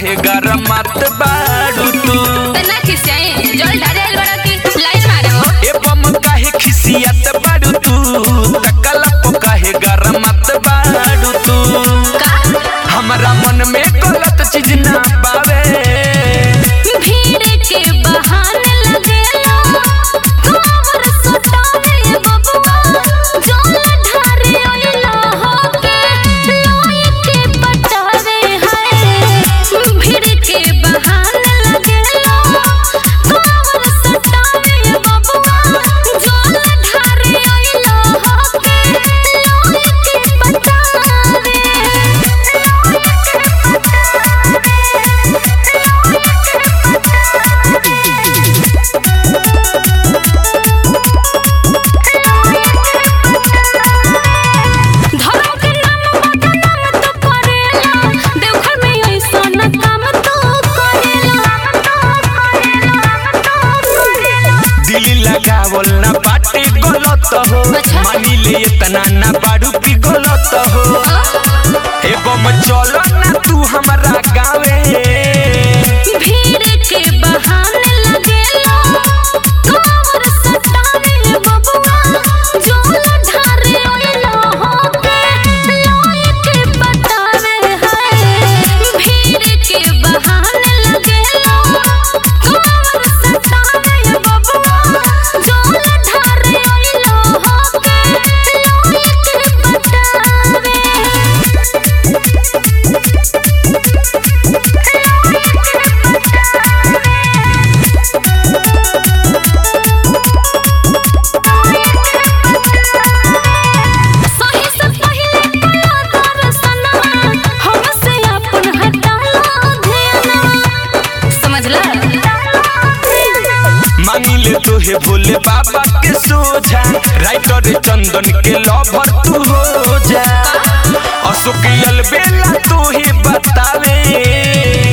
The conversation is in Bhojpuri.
काहे गरमात बाड़ू तू तना खिसियाई जल ढारे आइल बड़ा की लाइन मारे हो ए बम काहे खिसियत बाड़ू तू तकला पो काहे गरमात बाड़ू तू का हमरा मन में गलत चीज ना पावे भीड़ के बहाने लगेला कावर सतावे बबुआ जल ढारे आइला होके लोई के पटावे है भीड़ के बहाने लगेला कावर सतावे बबुआ जल ढारे आइला होके लोई के पटावे धर्म के नाम बदनाम तो करेला देवघर में ऐसन काम तो करेला दिल लगावल ना बाटे गलत हो अच्छा। मानी ले इतना ना बाड़ू की गलत हो ए बम चलो ना तू हमरा गावे भीड़ के बहाने लगेला कावर सतावे बबुआ जोल ढारे आइला होके लोई के बतावे है भीड़ के बहाने लगेला कावर सतावे बबुआ जोल ढारे आइला होके लोई के बतावे सही से पहिले कला दर्शनमा हमसे अपन हटाला ध्यानमा समझला मांगी ले तो हे भोले बाबा के सोझा राइटर चंदन के लवर तू हो जा अशोक अलबेला तो ही बतावे